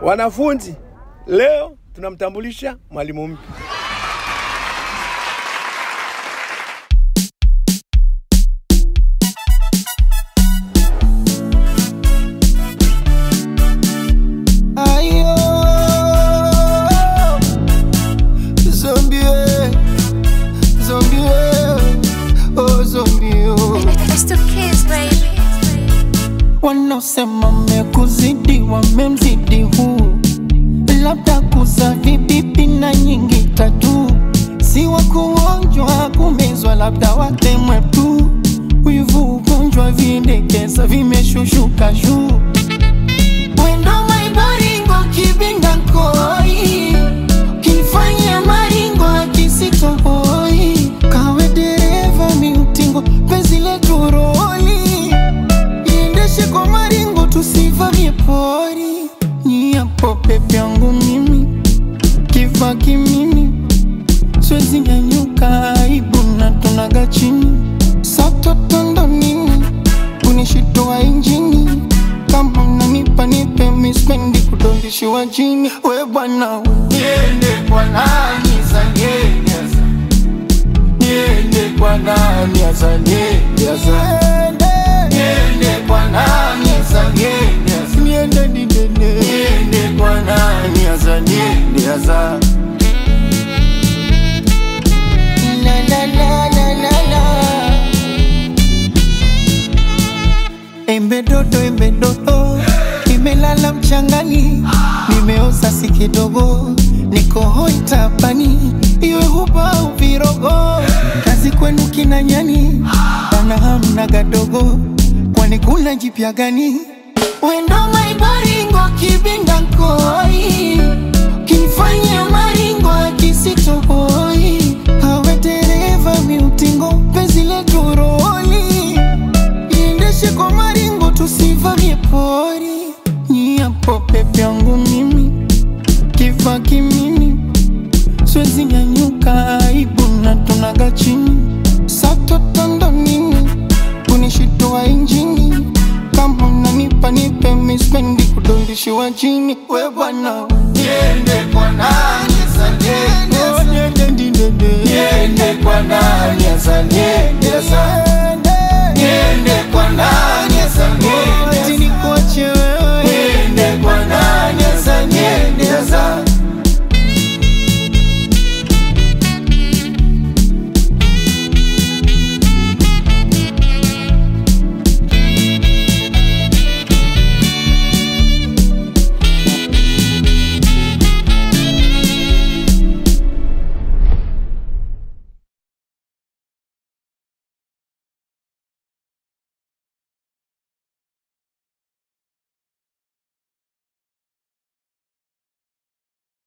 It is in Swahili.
Wanafunzi, leo tunamtambulisha mwalimu mpya. Ayo, zombie, zombie, oh zombie, oh. It's the kids, baby. Wanaosema mekuzidi wamemzidi huu, labda kuza vibibi na nyingi tatu, si wa kuonjwa kumezwa, labda watemwe tu. Wivu ugonjwa vindekeza vimeshushuka juu Wendo maibaringo kibinda koi Kinifanya maringo akisitohoi Kawe dereva miutingo penzi letu roli Iendeshe kwa maringo tusivamie pori Nyiapo pepe yangu mimi Kiva kimimi Siwezi nyanyuka aibu na tunaga chini Satotondo nini kunishitoa injini kama unanipa nipe mispendi kudondishiwa chini we bwana niende kwa nani zanieneza niende kwa nani azanieneza niende kwa nani azanieneza niende didene niende kwa nani azanieneza la la la la la la Embe dodo, embe dodo, nimelala mchangani, nimeoza si kidogo, niko hoi tapani, iwe huba au virogo, kazi kwenu kina nyani, bana hamna gadogo, kwani kuna jipya gani? Wendo maibaringo kibinda koi, kinifanya maringo akisitohoi, hawe dereva miutingo, penzi letu roli iendeshe kwa maringo tusivamie pori nyiapo pepe yangu mimi kiva kimimi siwezi nyanyuka aibu na tunaga chini satotondo nini kunishitoa injini kama unanipa nipe mispendi kudondishiwa chini we bwana niende kwa nani zaniendeza niende kwa nani zaniendeza